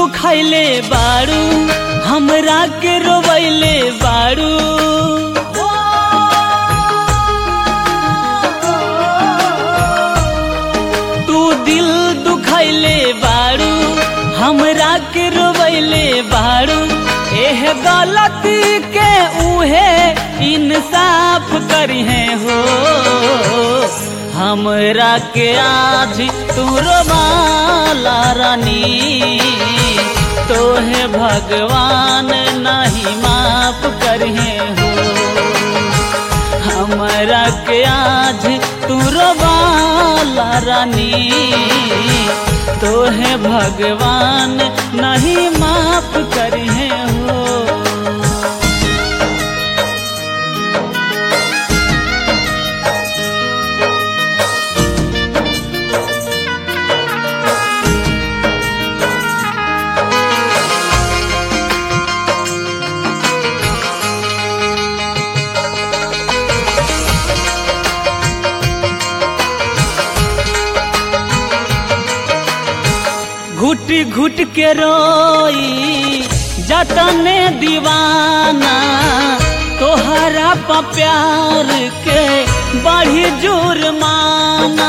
दुखैले बाड़ू हमरा के रोवैले बाड़ू तू दिल दुखैले बाड़ू हमरा के रोवैले बाड़ू एह गलती के उहे इंसाफ करिहे हो हमरा के आज तू रोवाला रानी तोहे भगवान नहीं माफ करिहे हो हमरा के आज तू रोवाला रानी तोहे भगवान नहीं माफ करिहे हो घुट घुट के रोई जतने दीवाना तोहरा पा प्यार के बढ़ी जुर्माना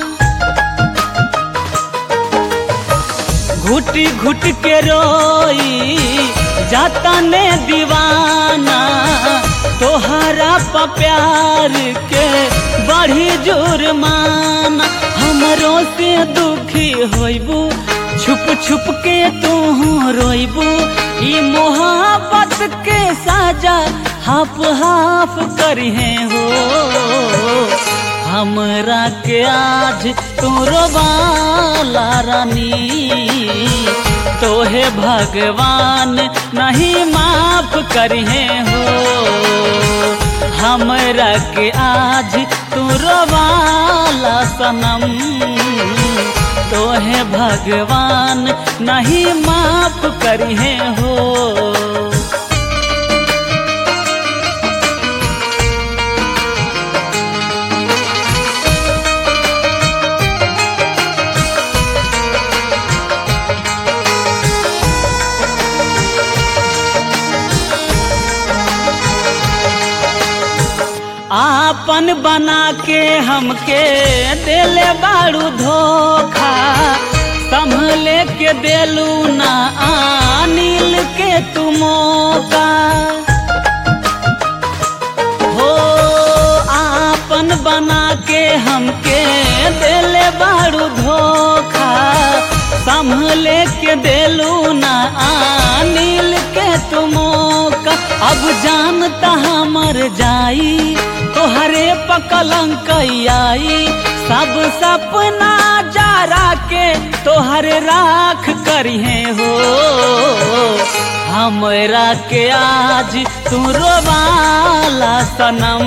घुट घुट के रोई जतने दीवाना तोहरा पा प्यार के बढ़ी जुर्माना हमरो से दुखी होइबू छुप छुप के तू रोइबू ई मोहब्बत के साजा हाफ हाफ करिहे हो हमरा के आज तू रोवाला रानी तोहे भगवान नहीं माफ करिहे हो हमरा के आज तू रोवाला सनम तोहे भगवान नहीं माफ करिहे हो आपन बना के हमके देले बाड़ू धोखा संभले के देलू ना अनिल के तुमोका हो आपन बना के हमके देले बाड़ू धोखा संभले के देलू ना अनिल के तुमोका अब जानता हमर जाई तोहरे पकलंक आई सब सपना जारा के तोहरे राख करिहे हो हमरा के आज तू रोवाला सनम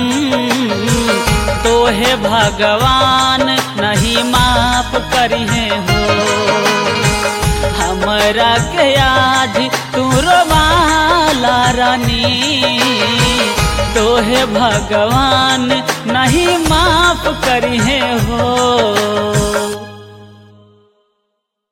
तोहे भगवान नहीं माफ करिहे हो हमरा के आज तू रोवाला रानी तोहे भगवान नहीं माफ करी